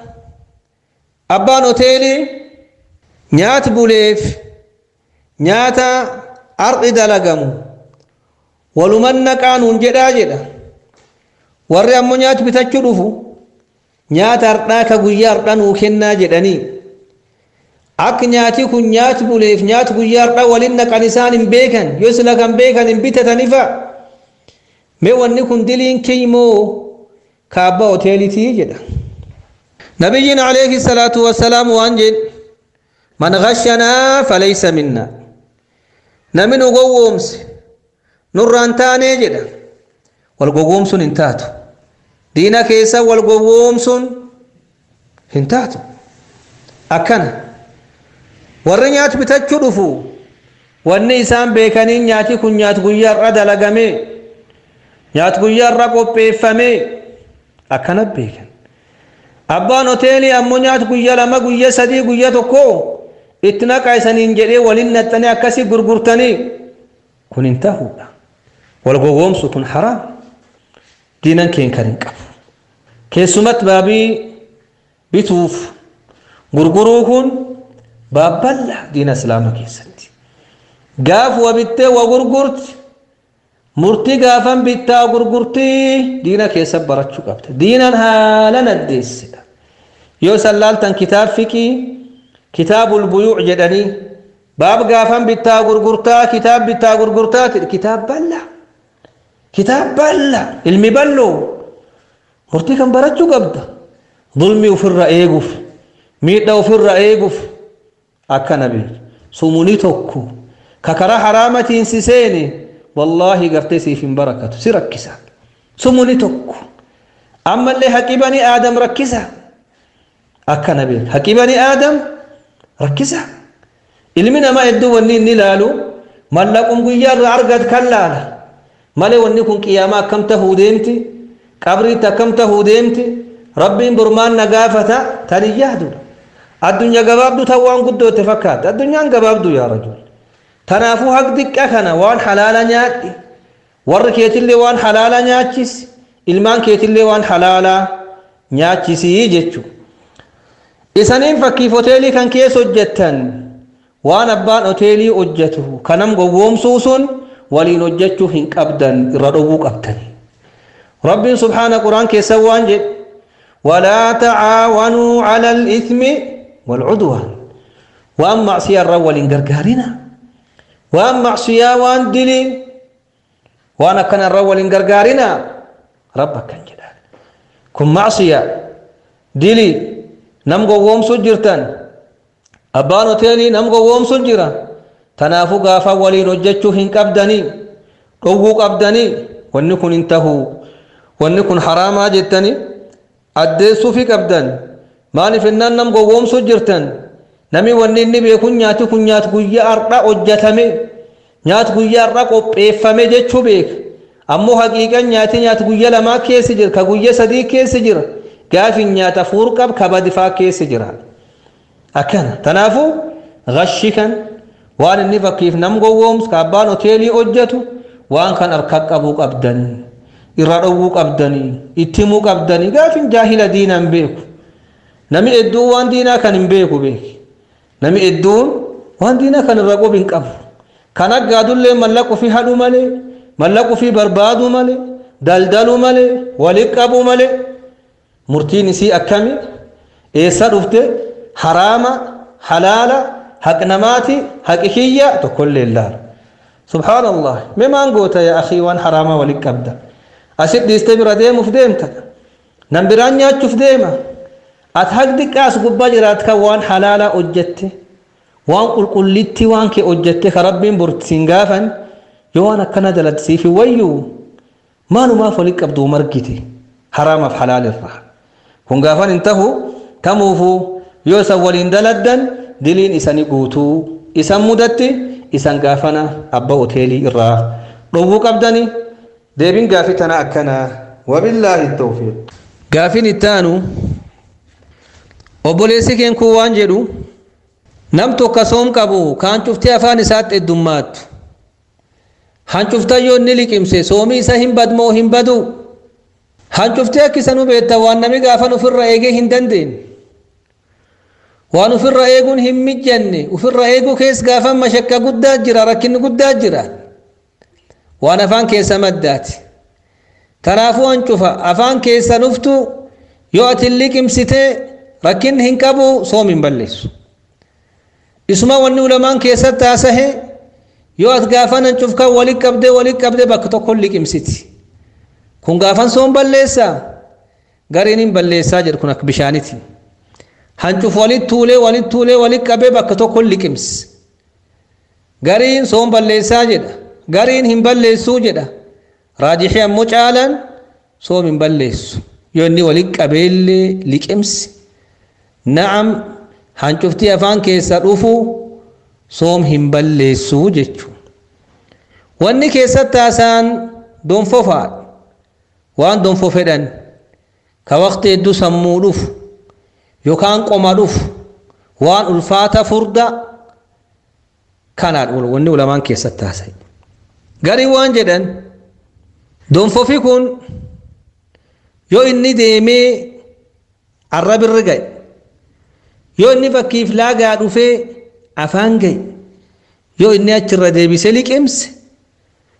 abbaan hoteelii nyaata buleef nyaata ardi dalagamu waluman naqaanuun jedhaa jedha warri ammoo nyaata bitachuu dhufu nyaata hardhaa ka guyyaa hardhaa nuu kennaa jedhanii akka nyaati kun nyaata buleef nyaata guyyaa hardhaa waliin naqan isaan hin beekan yoo sila kan beekan hin bitatanifa mee wanni kun diliin kiymoo ka abbaa hoteelitii jedha نبينا عليه الصلاة والسلام وانجل من غشنا فليس منا نمن قومس نران تاني جدا والقومس انتاتو دينا كيسا والقومس انتاتو أكنا warri nyaati bitachuu dhufu wanni isaan beekanii nyaati kun nyaati guyyaarra dalagame nyaati guyyaarra qopheeffame akkana beekan abbaan hoteelii ammoo nyaata guyyaa lama guyyaa sadii guyyaa tokko itti naqaa isaniin jedhee waliin naxxanii akkasii gurgurtanii kun hin ta'uudha wal gowwoomsu kun haraam diinan keen kan hin qabu keessumatti baabii bituuf gurguruu kun baabballa diina islaama keessatti gaaf wa bittee wa gurgurti murtii gaafan bittaa gurgurtii diina keessa barachuu qabda diinan haalan addeessedha yoo san laaltan kitaab fiqii kitaabul buyuu jedhanii baab gaafan bittaa gurgurtaa kitaab bittaa gurgurtaa kitaab bal'aa kitaab bal'aa ilmi bal'oo murtii kan barachuu qabda zulmii ofirra eeguuf miidhaa ofirra eeguuf akkana beeku sumunii tokko ka karaa haraamatiin si seene wallaahi gartee siif hin barakatu si rakkisa sumuni tokko ammallee haqi bani aadam rakkisa akkana beeku haqi bani aadam rakkisa ilmi namaa hedduu wanni inni ilaalu mallaqum guyyaa irraa argat kan laala malee wanni kun qiyaamaa akkam tahuu deemti qabriitti akkam tahuu deemti rabbiin burmaan na gaafata tan hin yaadudha addunyaa gabaabduu tan waan guddootte fakkaata addunyaan gabaabduu yaa rajul tanaafuu haq diqqa kana waan halaala nyaadhi warri keetillee waan halaala nyaachisi ilmaan keetillee waan halaala nyaachisii jechuu isaniin fakkiif hoteelii kan keessa hojjettan waan abbaan hoteelii hojjetu kanam gowwoomsuu sun waliin hojjechuu hin qabdan irra dhowwuu qabdani rabbiin subhaana quraan keessa waan jedhe walaa tacaawanuu cala alithmi waalcudwaan waan macsiyaa irra waliin gargaarina waan macsiyaa waan dilii waan akkana irra waliin gargaarina rabba akkan jedha kun macsiya dilii nam gowwoomsu jirtan abbaan hoteelii nam gowwoomsu jira tanaafuu gaafa waliin hojjechuu hin qabdanii dhowwuu qabdanii wanni kun hin tahuu wanni kun haraamaa jettanii addeessuufi qabdan maaliif innaan nam gowwoomsu jirtan nami wanni inni beekun nyaati kun nyaat guyyaa har'a hojjetame nyaat guyyaa har'a qopheeffame jechuu beeka ammoo haqiiqan nyaati nyaat guyyaa lamaa keessi jira ka guyyaa sadii keessi jira gaafin nyaata fuur qab kabadifaa keessi jira akkana tanaafuu gashi kan waan inni fakkiif nam gowwoomsu ka abbaan hoteelii hojjetu waan kan harka qabuu qabdanii irra dhowwuu qabdanii itti himuu qabdanii gaafin jaahila diina hin beeku nami hedduun waan diinaa kan hin beeku beeki nami hedduun waan diinaa kan irra qubi hin qabu kan aggaadullee mallaqu fi hadhu malee mallaqu fi barbaadu malee daldalu malee walit qabu malee murtiin isii akkami eessa dhufte haraama halaala haq namaati haqi kiyya tokkollee ilaala subhaanallah mee maan goota yaa akii waan haraama walit qabda asit dhiiste bira deemuuf deemta nan biraan nyaachuuf deema at haq diqqaas gubbaa jiraat kan waan halaala hojjette waan qulqullitti waan kee hojjette ka rabbiin burtiin gaafan yoo waan akkana daladsiifi wayyuu maalumaaf walit qabduu margite haraamaaf halaalirraa kun gaafan hin tahu tamuufuu yoo isan waliin daladdan diliin isani guutuu isan mudatti isan gaafana abba hoteelii irraa dhowwuu qabdani deebin gaafi tana akkana wabillaahi tawfiiq gaafin ittaanu obboleessi keen kun waan jedhu nam tokko soom qabu kaan cuftee afaan isaatti heddummaattu hancuftan yoo inni liqimse soomii isa hin badmoo hin badu hancuftee akkisanu beetta waan nami gaafan ufirra eegee hin dandeenye waan ufirra eeguun hin mijjanne ufirra eeguu keessa gaafan mashakka guddaa jira rakkinni guddaa jira waan afaan keessa maddaati kanaafuu hancufa afaan keessa nuftu yoo ati liqimsitee rakkinni hin qabu soom hin balleessu isuma wanni ulamaan keessatti haasahe yoo ati gaafan hancufkan walit qabdee walit qabdee bakka tokko liqimsiti kun gaafan soom balleessaa gariin hin balleessaa jedhu kun akka bishaaniti hancuf walit tuulee walit tuulee walit qabee bakka tokko liqimsi gariin soom balleessaa jedha gariin hin balleessuu jedha raajixii ammoo caalaan soom hin balleessu yoo inni walit qabeellee liqimsi na'am hancuftii afaan keessa dhufu soom hin balleessuu jechuu wanni keessatti haasaan donfofaadha waan donfo fedhan ka waqti hedduu sammuu dhufu yookaan qoma dhufu waan ulfaata furda kanaadha wanni ulamaan keessatti haasa'e garii waan jedhan donfofi kun yoo inni deemee arrabirri ga'e yoo inni fakkiif laagaa dhufee afaan ga'e yoo inni achirra deebisee liqimse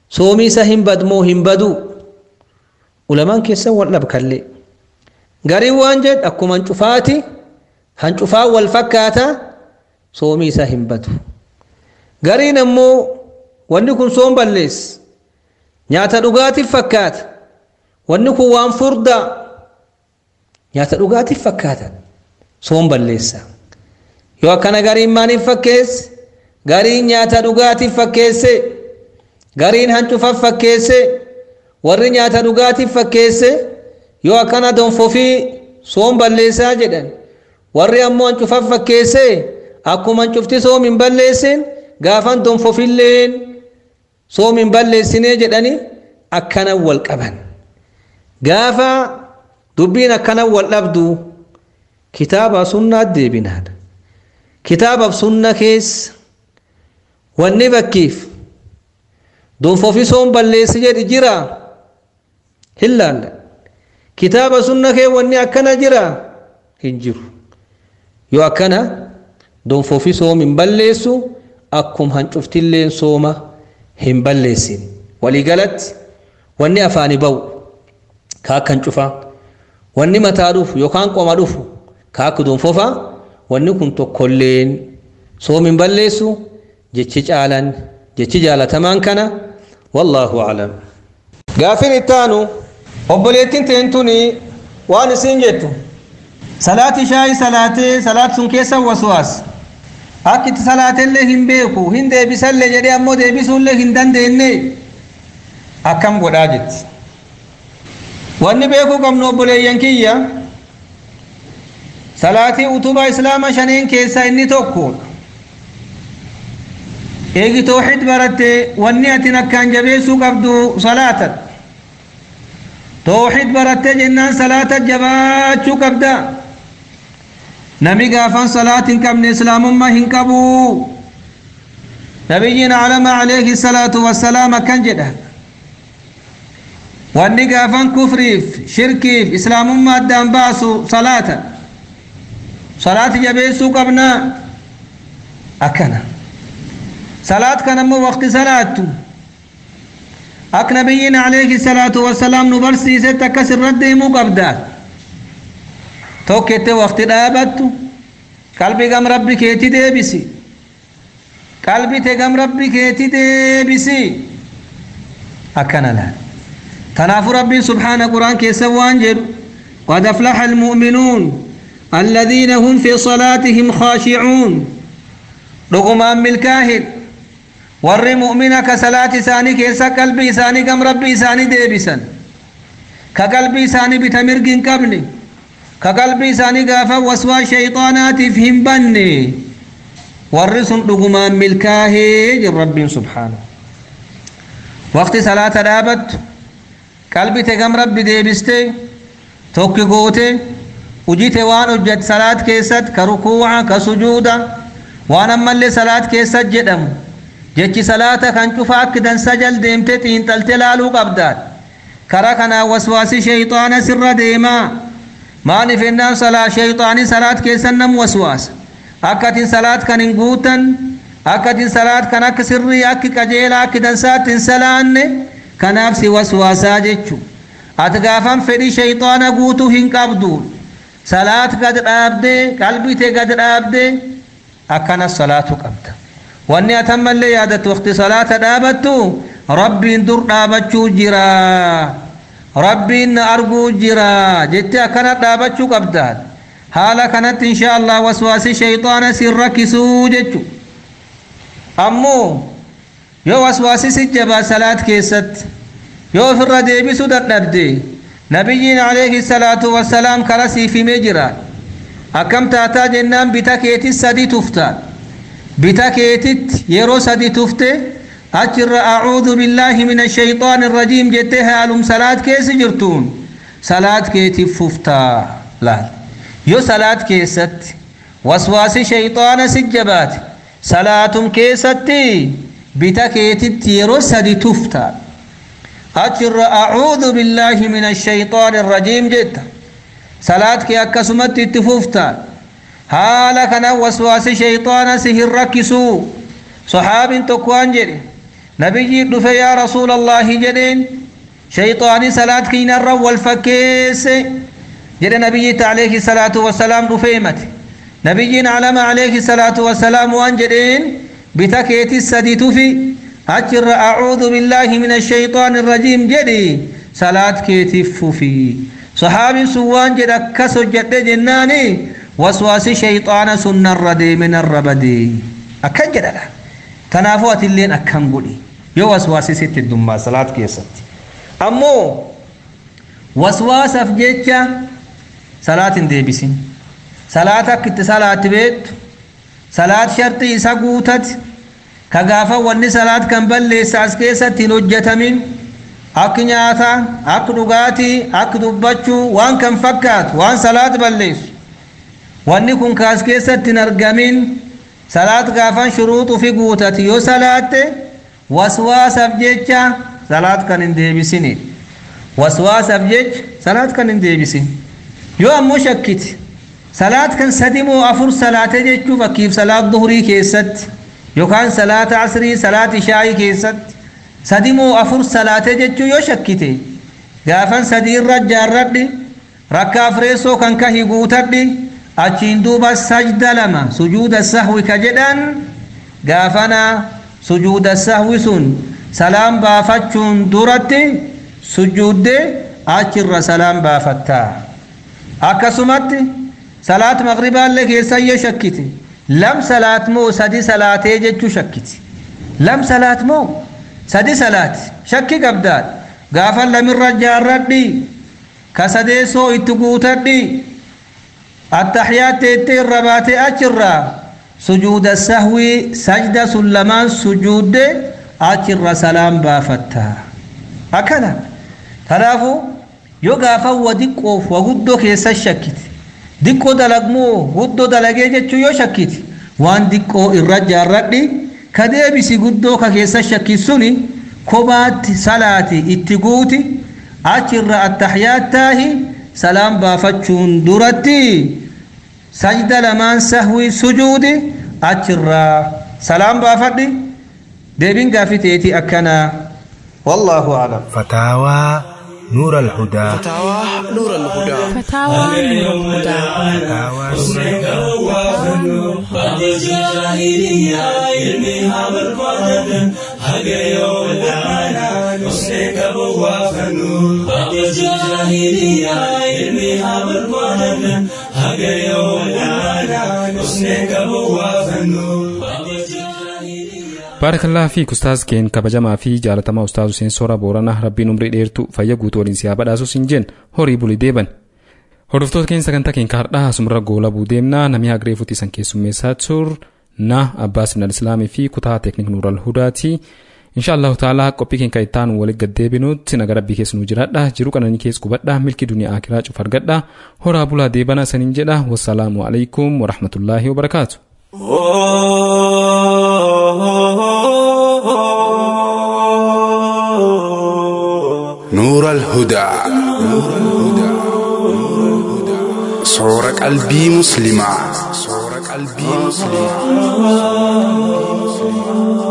soomii isa hin badmoo hin baduu ulamaan keessan wal dhabkallee garii waan jedh akkuma hancufaati hancufaa wal fakkaata soomii isa hin badu gariin ammoo wanni kun soom balleessa nyaata dhugaatiif fakkaata wanni kun waan furdaa nyaata dhugaatiif fakkaata soom balleessa yoo akkana gariin maaniif fakkeesse gariin nyaata dhugaatiif fakkeesse gariin hancufaaf fakkeesse warri nyaata dhugaatiif fakkeesse yoo akkana donfofii soom balleessaa jedhan warri ammoo hancufaaf fakkeesse akkuma hancufti soom hin balleessin gaafan donfofilleen soom hin balleessinee jedhani akkanan wal qaban gaafa dubbiin akkanan wal dhabdu kitaaba sunnaat deebinaadha kitaabaaf sunna keessa wanni bakkiif donfofi soom balleessi jedhi jira hin laalla kitaaba sunna kee wanni akkana jira hin jiru yoo akkana donfofi soom hin balleessu akkum hancuftilleen sooma hin balleessin waliigalatti wanni afaani ba'u ka akka hancufaa wanni mataa dhufu yookaan qoma dhufu ka akka donfofaa wanni kun tokkolleen soom hin balleessu jechi caalan jechi jaalatamaan kana wallaahu aclam gaafin ittaanu obboleettiin teentuni waan isin jettu salaati shaayi salaatee salaat sun keessa waswaas akka itti salaateillee hin beeku hin deebisallee jedhee ammoo deebisuullee hin dandeenye akkam godhaa jetti wanni beekuu qabnu obboleeyyan kiyya salaatii utubaa islaama shaneen keessaa inni tokko eegi tooxid baratte wanni atin akkaan jabeessuu qabdu salaatan tooxid baratte jennaan salaata jabaachuu qabda nami gaafan salaat hin qabne islaamummaa hin qabu nabiyyiin calama alayhi salaatu wassalaam akkan jedha wanni gaafan kufriif shirkiif islaamummaa addaan baasu salaata salaati jabeessuu qabna akkana salaat kan ammoo waqti salaattu ak nabiyyiin alayhi salaatu wassalaam nu barsiisetti akkas irratti deemuu qabdaa tokkette waqti dhaabattu qalbii gam rabbi keeti deebisi qalbite gam rabbi keeti deebisi akkana laal tanaafu rabbiin subhaana quraan keessa waan jedhu qad aflaxa almu'minuun الذين هم في صلاتهم خاشعون رغمان ملكاهن ور مؤمنة كصلاة ثاني كيسا قلبي ثاني كم ربي ثاني ديبسا كقلبي ثاني بتمرق قبلي كقلبي ثاني قافا وسوى شيطانات فهم بني ورسن رغمان ملكاهن رب سبحانه وقت صلاة دابت قلبي تقم ربي ديبستي توكي قوتي ujite waan hojjet salaat keessat ka rukuuca ka sujuuda waan ammallee salaat keessat jedhamu jechi salaata kan cufa akki dansa jal deemte xiinxalte laaluu qabdaat kara kanaa waswaasi sheyxaana sirra deemaa maaliif ennaan salaa sheyxaani salaat keessan nam waswaasa akkatin salaat kan hin guutan akkatin salaat kan akka sirrii akki qajeelaa akki dansaatti hin salaanne kanaaf si waswaasaa jechu ati gaafan fedhi sheyxaana guutuu hin qabduun salaat gad dhaabdee qalbite gad dhaabdee akkanas salaatu qabda wanni atammallee yaadattu waqti salaata dhaabattu rabbiin dur dhaabachuu jira rabbiin na arguu jira jettee akkana dhaabachuu qabdaat haala kanatti insha allah waswaasi shayxaana sin rakkisuu jechu ammoo yoo waswaasi si jabaa salaat keessatti yoo ofirra deebisuu dadhabdee nabiyyiin alayhi salaatu wassalaam kara siif himee jira akkam taataa jennaan bita keetit sadi tufta bita keetit yeroo sadi tufte achirra acuudu billaahi min ashayxaan irrajiim jettee haalum salaat keessi jirtuun salaat keetiif fuftaa laal yoo salaat keessatti waswaasi shayxaana si jabaate salaatum keessatti bita keetitti yeroo sadi tuftaa أجر أعوذ بالله من الشيطان الرجيم جدا صلاة كي أكسمت اتفوفتا حالا كان وسواس شيطان سهر ركسو صحاب تقوان جري nabiyyi dhufe yaa rasuulallaahi jedheen shayxaanii salaat kiinarra wal fakkeesse jedhe nabiyyiitti alayhi salaatu wasalaam dhufe himate nabiyyiin alama alayhi salaatu wasalaam waan jedheen bita keetis sadi tufi achirra acuudu billaahi min ashayxaani irrajiim jedhi salaat keetiif fufi saxaabiin sun waan jedhe akkas hojjedhe jennaani waswaasi shayxaana sunnarra deeme narra badee akkan jedhadha kanaafuu atilleen akkam godhi yoo waswaasi sitti heddummaa salaat keessatti ammoo waswaasaaf jecha salaat hin deebisin salaat akka itti salaatti beektu salaat shartii isa guutati ka gaafa wanni salaat kan balleessa as keessatti hin hojjetamin akka nyaataa akka dhugaatii akka dubbachuu waan kan fakkaatu waan salaat balleessu wanni kun kaas keessatti hin argamin salaat gaafan shuruuxu fi guutati yoo salaatte waswaasaaf jecha salaat kan hin deebisini waswaasaaf jecha salaat kan hin deebisin yoo ammoo shakkiti salaat kan sadi moo afur salaate jechuu fakkiif salaat duhurii keessatti yookaan salaata asrii salaat ishaa'ii keessatti sadi moo afur salaate jechuu yoo shakkite gaafan sadii irra jaarradhi rakkaa fireessoo kan kahi guutadhi achiin duuba sajda lama sujuuda sahwi ka jedhan gaafana sujuuda sahwi sun salaam baafachuun duratti sujuudde achirra salaam baafattaa akkasumatti salaat maqribaallee keessa yoo shakkite lam salaat moo sadi salaatee jechuu shakkiti lam salaat moo sadi salaati shakki qabdaadha gaafa lamirra jaarradhi ka sadeessoo itti guutadhi attaxiyaat teettee irra baatee achirraa sujuuda sahwii sajda sun lamaan sujuudde achirra salaam baafatta akkana kanaafu yoo gaafa wa diqqoof wa guddoo keessa shakkite diqqoo dalagmoo guddoo dalagee jechuu yoo shakkite waan diqqoo irra jaarradhi ka deebisi guddoo ka keessa shakkit suni kobaatti salaati itti guuti achirra attaxiyaat taahi salaam baafachuun duratti sajda lamaan sahwii sujuudi achirraa salaam baafadhi deebin gaafi teeti akkana wallaahu aclam فتاوى نور الهدى فتاوى نور الهدى فتاوى نور الهدى baarakallaa fi ustaaz keen kabajamaa fi jaalatamaa ustaaz Huseen Soora Booranaa rabbiin umrii dheertu fayya guutuu waliin siyaa badhaasus hin jeen horii bulii deeban. Hordoftoota keenya sagantaa keenya har'aa asumarra goolabuu deemnaa namni hagree fuutii san keessummeessaa tur na Abbaas Minal Islaamii fi kutaa teeknik Nuural Hudaati. Inshaallahu ta'ala qophii keenya ittaan walitti gaddeebinutti naga rabbii keessa nu jiraadha jiru qananii keessa qubadha milki duniyaa akiraa cuf argadha horaa bulaa deebana saniin jedha wassalaamu alaikum warahmatullaahi wabarakaatu. نور الهدى صور قلبي مسلمة صور قلبي مسلمة